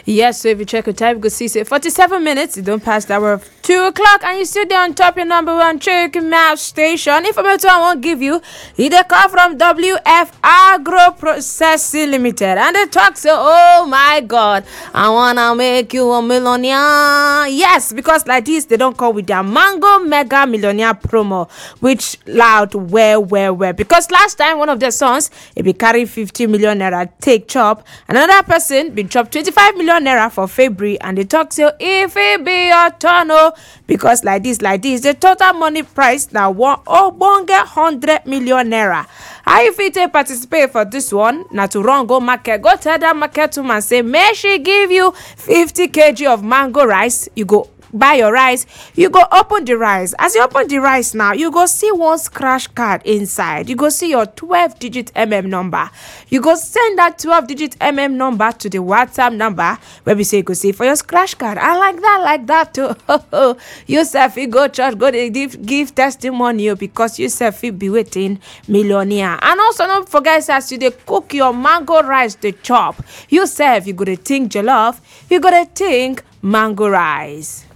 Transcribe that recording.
Yes, so if you check your time, you go see say 47 minutes, you don't pass the hour of 2 o'clock, and you still there on top your number one chicken mouse station. Information I won't give you, it dey come from WF Agro Processing Limited. And they talk say, oh my God, I wanna make you a millionaire. Yes, because like this, they don't come with their Mango Mega Millionaire promo, which loud well, well, well. Because last time, one of their sons, it be carry 50 million naira take chop. Another person been chop 25 million naira for February, and they talk say, if it be your turn, oh, because like this, like this, the total money price now one ogbonge 100 million naira. How you fit take participate for this one? Na to run go market, go tell that market woman say, make she give you 50 kg of mango rice. You go buy your rice you go open the rice as you open the rice now you go see one scratch card inside you go see your 12 digit mm number you go send that 12 digit mm number to the whatsapp number wey be say you go see for your scratch card and like that like that too you sef fit go church go dey give give testimony o because you sef fit be wetin millionaire and also no forget say as you dey cook your mango rice dey chop you sef you go dey think jollof you go dey think mango rice.